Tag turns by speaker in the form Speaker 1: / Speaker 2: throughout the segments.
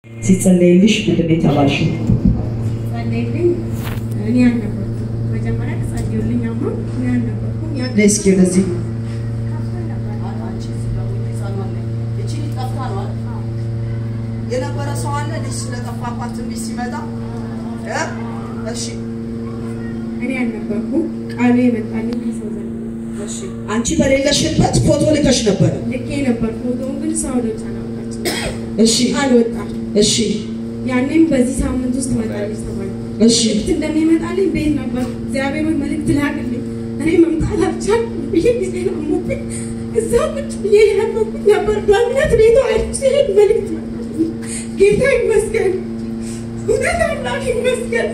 Speaker 1: ሲጸለይልሽ ምንድን ነው የተባልሽው?
Speaker 2: ጸለይልኝ እኔ አልነበርኩም። መጀመሪያ ጸልዩልኝ አማ እኔ አልነበርኩም። ያ
Speaker 1: ነይ እስኪ ወደዚህ
Speaker 3: የነበረ ሰው አለ ልጅ ስለጠፋባት ትንቢት ሲመጣ እ? እሺ
Speaker 2: እኔ አልነበርኩም። ቃሉ የመጣልኝ ከሰው ዘንድ ነው።
Speaker 3: እሺ አንቺ በሌለሽበት ፎቶ ልከሽ ነበረ
Speaker 2: ልኬ ነበር። ፎቶውን ግን ሰው ወደ አላወጣችም።
Speaker 3: እሺ
Speaker 2: አልወጣም።
Speaker 3: እሺ
Speaker 2: ያኔም በዚህ ሳምንት ውስጥ ትመጣለች ተባለ።
Speaker 3: እሺ
Speaker 2: መልእክት እንደሚመጣልኝ ቤት ነበር። እግዚአብሔር ሆይ መልእክት ላክልኝ። እኔ መምጣት አልቻልኩም ብዬ ጊዜ አሞብኝ እዛ ቁጭ ብዬ የነበርኩት ነበር። በእምነት ቤቷ አይቼ ሲሄድ መልእክት መጣልኝ። ጌታ ይመስገን፣ እውነት አምላክ ይመስገን።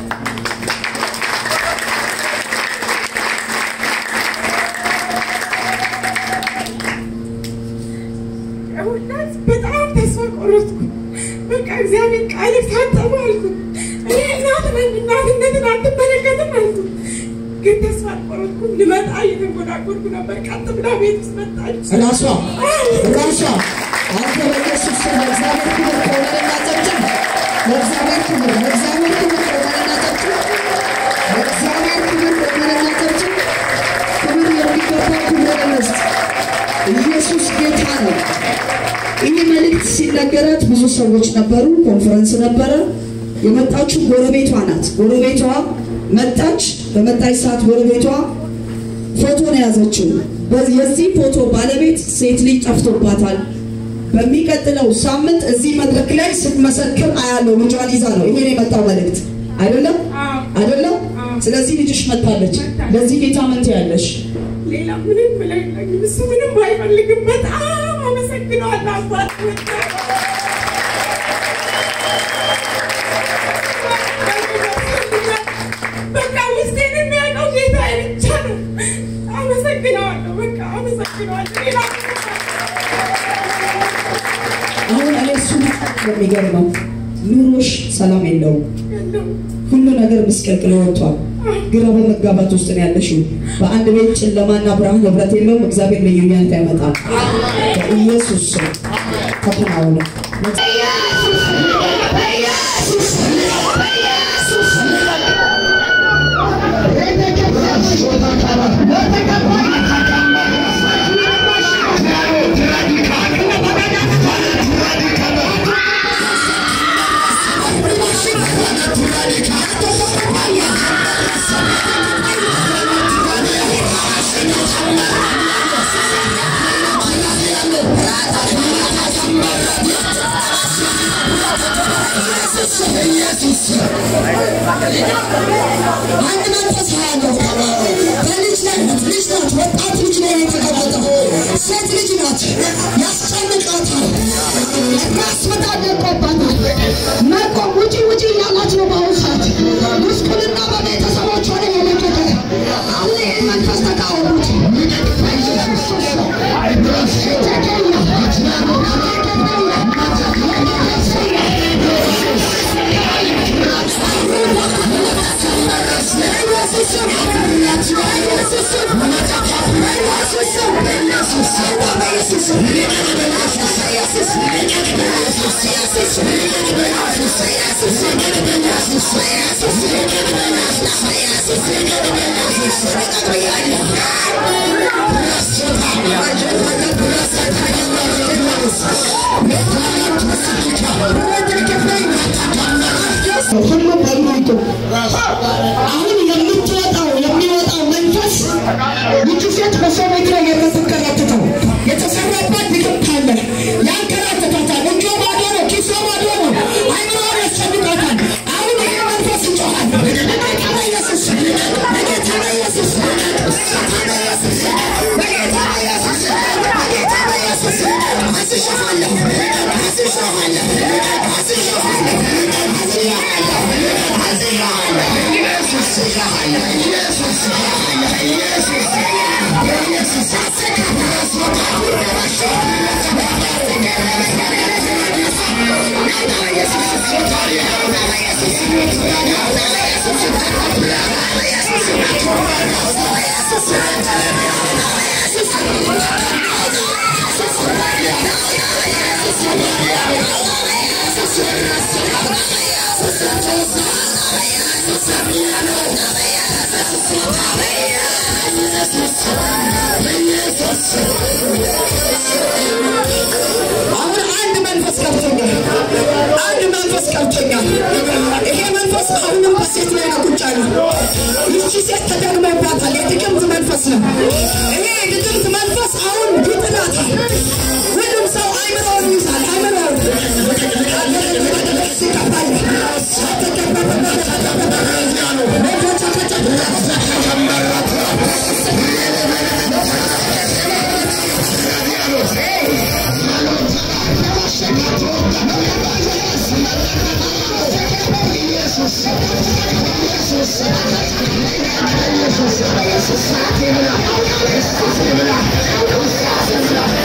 Speaker 2: እውነት በጣም ተስፋ ቆረጥኩ። በቃ እግዚአብሔር ቃል ታጠበ አልኩት። እኔ እናት ነኝ፣ እናትነትን አትመለከትም አልኩት። ግን ተስፋ አልቆረጥኩም። ልመጣ እየተንጎዳጎድኩ ነበር። ቀጥ ብላ ቤት ውስጥ መጣች።
Speaker 3: ራሷ ራሷ አንተ በኢየሱስ ስም ለእግዚአብሔር ክብር ከሆነ እናጨብጭብ። ለእግዚአብሔር ክብር ለእግዚአብሔር ክብር ከሆነ እናጨብጭብ። ለእግዚአብሔር ክብር ከሆነ እናጨብጭብ። ክብር የሚገባው ክብር እንስጥ። ኢየሱስ ጌታ ነው። ይህ መልእክት ሲነገራት ብዙ ሰዎች ነበሩ። ኮንፈረንስ ነበረ። የመጣችው ጎረቤቷ ናት። ጎረቤቷ መጣች። በመጣች ሰዓት ጎረቤቷ ፎቶ ነው የያዘችው። በዚህ- የዚህ ፎቶ ባለቤት ሴት ልጅ ጠፍቶባታል። በሚቀጥለው ሳምንት እዚህ መድረክ ላይ ስትመሰክር አያለው። ልጇን ይዛ ነው። ይሄ ነው የመጣው መልእክት አይደለም
Speaker 2: አዎ።
Speaker 3: አይደለም።
Speaker 2: አዎ።
Speaker 3: ስለዚህ ልጅሽ መጥታለች።
Speaker 2: መጥታለች።
Speaker 3: ለዚህ ጌታ ምን ትያለሽ?
Speaker 2: ሌላ ምንም ብለው የለኝም። እሱ ምንም አይፈልግም። በጣም አመሰግነዋለሁ አባት በቃ ውስጤን የሚያውቀው ጌታ ብቻ ነው። አመሰግነዋለሁ። በቃ አመሰግነዋለሁ። ሌላ
Speaker 3: አሁን እኔ እሱ የሚገርመው ኑሮሽ ሰላም የለውም።
Speaker 2: የለውም።
Speaker 3: ሁሉ ነገር ምስቅልቅል ወጥቷል። ግራ በመጋባት ውስጥ ነው ያለሽው። በአንድ ቤት ጨለማና ብርሃን ህብረት የለውም። እግዚአብሔር ልዩነት ያመጣል። በኢየሱስ ስም ተከናወነ።
Speaker 4: አንድ መንፈስ ያለው በልጅ ላይ ልጅ ናት፣ ወጣት ልጅ ላይ የተቀመጠው ሴት ልጅ ናት። ያስጨንቃታል፣ ራስ ምታት ደቆባታል። መቆም ውጪ ውጪ እያላት ነው በአሁኑ ሰዓት ጉስቁልና በቤተሰቦቿ ላይ የለቀቀ አሁን ይህን መንፈስ ተቃወሙት። ሁሉ በሚቱ አሁን የምትወጣው የሚወጣው መንፈስ ይቺ ሴት በሰው ቤት ላይ የምትንከራተተው የተሰራባት ምግብ ካለ ያንከራተታታል። እጇ ባዶ ነው፣ ኪሷ ባዶ ነው፣ አይምሮዋን ያስጨንቃታል። አሁን ይሄ መንፈስ ይጮኻል። በጌታ በኢየሱስ በጌታ በኢየሱስ በጌታ በኢየሱስ በጌታ በኢየሱስ በጌታ በኢየሱስ አስይሻለሁ አስይሻለሁ አስይሻለሁ
Speaker 5: Yes.
Speaker 3: አሁን አንድ መንፈስ ገብቶኛል። አንድ መንፈስ ገብቶኛል። ይሄ መንፈስ አሁንም በሴት ላይ ነው ቁጭ ያለው። ይቺ ሴት ተደግሞባታል። የድግምት መንፈስ ነው። ይሄ የድግምት መንፈስ አሁን ይጥላታል። ሁሉም ሰው አይምሮውን ይይዛል። አይምሮውን ሲቀባል
Speaker 4: Yes.